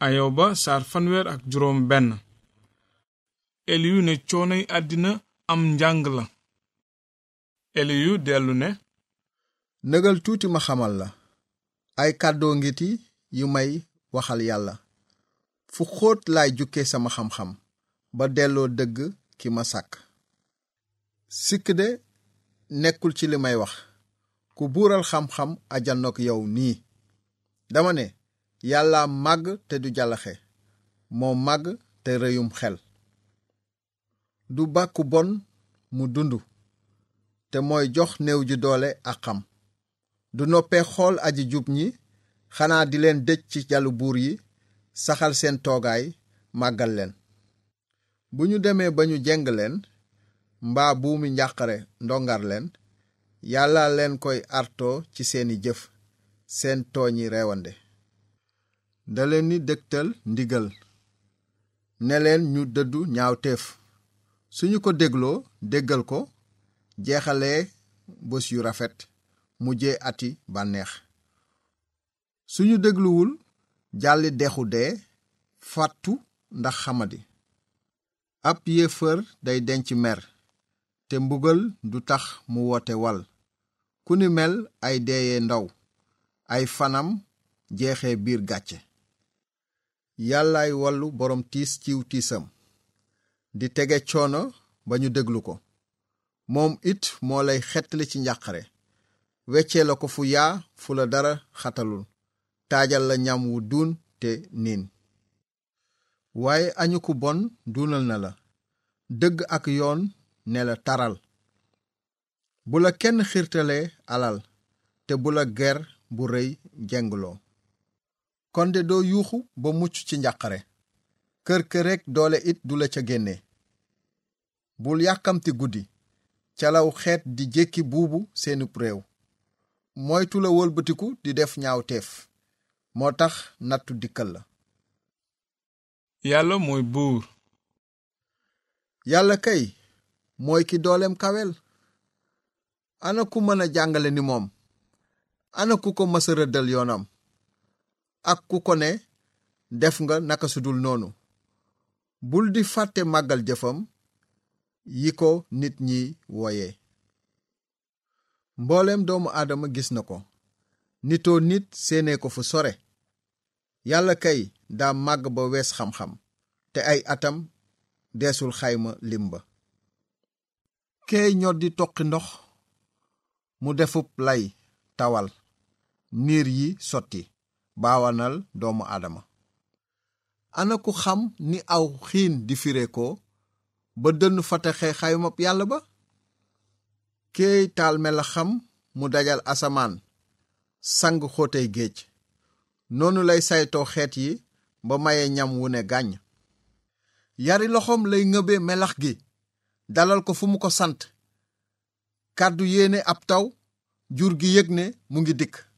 ayoba saar fanweer ak juróom benn eliyu ne coonoy àddina am njàng la eliyu dellu ne nëgal tuuti ma xamal la ay kàddoo ngiti yu may waxal yàlla fu xóot laay jukke sama xam-xam ba delloo dëgg ki ma sàkk sikk de nekkul ci li may wax ku buural xam-xam ajanook yow nii dama ne yàlla màgg te du jàllaxe moo màgg te rëyum xel du bàkku bon mu dund te mooy jox néew ji doole ak xam du noppee xool aji jub ñi xanaa di leen dëj ci jalu buur yi saxal seen toogaay màggal leen bu ñu demee ba ñu jeng leen mbaa buumi njàqare ndongar leen yàlla leen koy artoo ci seeni jëf seen tooñi reewande da leen ni dëgtal ndigal ne leen ñu dëddu ñaawteef suñu ko dégloo déggal ko jeexalee bés yu rafet mujjee ati bànneex suñu dégluwul jàlli dexu dee fàttu ndax xamadi ab yéefër day denc mer te mbugal du tax mu woote wal ku ni mel ay deeye ndaw ay fanam jeexee biir gàcce yàllaay wallu boroom tiis ciw tiisam di tege coono ba ñu déglu ko moom it moo lay xettali ci njàqare weccee la ko fu yaa fu la dara xatalul taajal la ñam wu duun te niin waaye añu ku bon duunal na la dëgg ak yoon ne la taral bu la kenn xiirtalee alal te bu la ger bu rëy jengloo kon de doo yuuxu ba mucc ci njàqare kër kër rekk doole it du la ca génne bul yàkkamti guddi calaw xeet di jékki buubu seenub réew moytu la wëlbatiku di def ñaawteef moo tax nattu dikkal la yàlla mooy buur yàlla kay mooy ki dooleem kawel ana ku mën a jàngale ni moom ana ku ko mësa rëddal yoonam ak ku ko ne def nga naka sudul noonu bul di fàtte màggal jëfam yi ko nit ñi wooye mbooleem doomu aadama gis na ko nitoo nit séenee ko fu sore yàlla kay daa màgg ba wees xam-xam te ay atam deesul xayma lim ba keey ñor di toqi ndox mu defub lay tawal niir yi sotti baawanal doomu aadama ana ku xam ni aw xiin di fire ko ba dënn fataxe xaymab yàlla ba keey taal mela xam mu dajal asamaan sang xóotey géej noonu lay saytoo xeet yi ba maye ñam wu ne gàññ yari loxoom lay ngëbe melax gi dalal ko fu mu ko sant kàddu yéene ab taw jur gi yëg ne mu ngi dikk